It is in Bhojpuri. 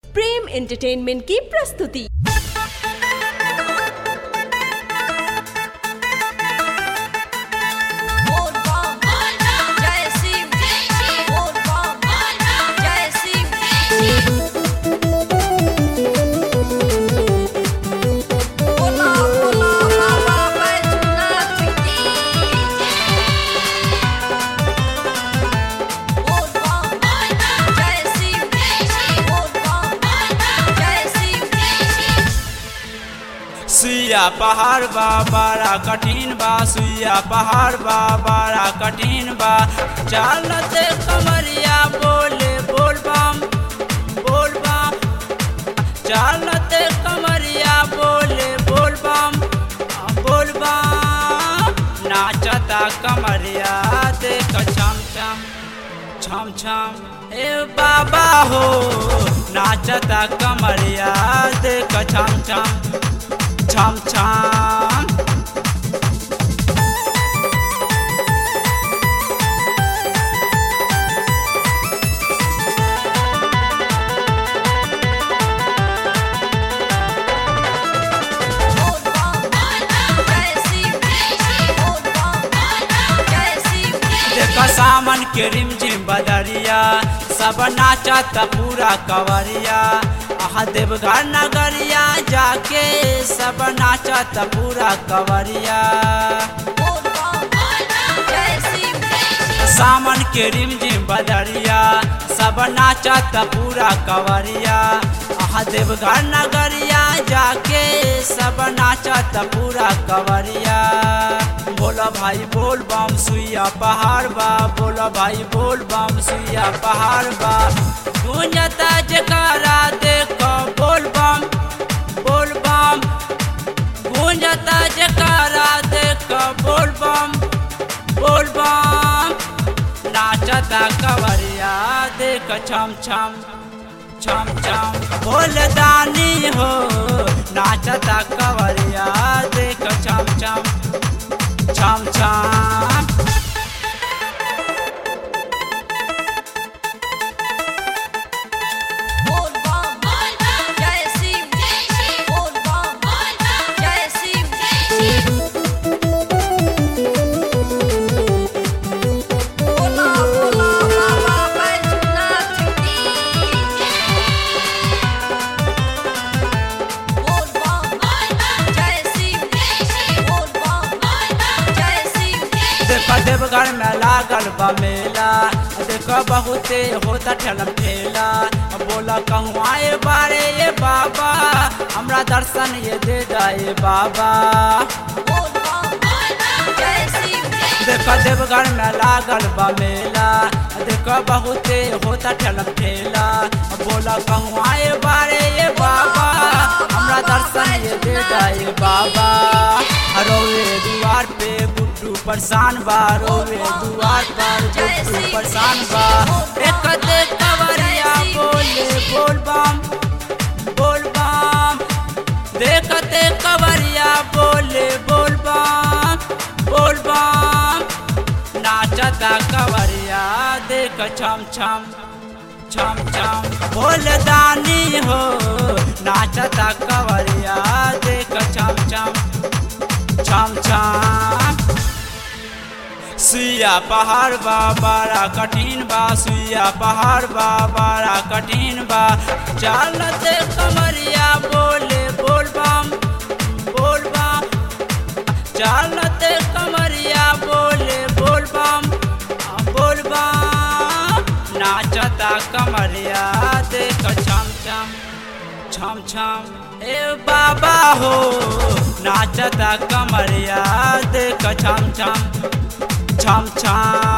प्रेम एंटरटेनमेंट की प्रस्तुति बोल बम जय शिव बोल बम जय शिव बोला बोला बाबा बैजनाथ की बोल बम जय शिव बोल बम जय शिव सुइया पहाड़ बा बड़ा कठिन बा सुइया पहाड़ बा बड़ा कठिन बा चलते कमरिया बोले बोल बम बोल बम चलते कमरिया बोले बोल बम बोल बम नाचता कमरिया देख छम छम छम छम ए बाबा हो नाचता कमरिया देख छम छम छम छम बोल बम जय शिव बोल बम जय शिव देख सामन के रिमझिम बदरिया सब नाचत पूरा कवरिया आह देवघर नगरिया जाके सब नाचत पूरा कवरिया बोल बम जय शिव सामन के रिमझिम बदरिया सब नाचत पूरा कवरिया आह देवघर नगरिया जाके सब नाचत पूरा कवरिया बोला भाई बोल बम सुइया पहाड़ बा बोला भाई बोल बम सुइया पहाड़ बा गूंजता जकारा देखो बोल बम बोल बम गूंजता जकारा देखो बोल बम बोल बम नाचता कवरिया देख छम छम छम छम बोल दानी हो नाचता कवरिया देख छम छम छम छम बोल बम जय शिव बोल बम जय शिव बोला बोला बाबा बैजनाथ की बोल बम जय शिव बोल बम जय शिव देख देवघर में लागल बा मेला देख बहुते होता ठेलम ठेला बोला कहूँ आए बारे ये बाबा हमरा दर्शन ये दे दाए बाबा बोल बम जय शिव देख देवघर में लागल बा मेला देख बहुते होता ठेलम ठेला बोला कहूँ आए बारे ये बाबा हमरा दर्शन ये दे दाए बाबा रोवे दुआर पे गुड्डू परेशान बा रोवे दुआर पर गुड्डू परेशान बा एक दे कवरिया बोले बोल बम बोल बम देखते कवरिया बोले बोल बम बोल बम नाचता कवरिया देख छम छम छम छम बोल दानी हो नाचता कवरिया देख छम छम छम छम सुइया पहाड़ बा बड़ा कठिन बा सुइया पहाड़ बा बड़ा कठिन बा चलते कमरिया बोले बोल बम बोल बम चलते कमरिया बोले बोल बम बोल बम नाचता कमरिया देख छम छम छम छम ए बाबा हो नाचता कमरिया देख छम छम छम छम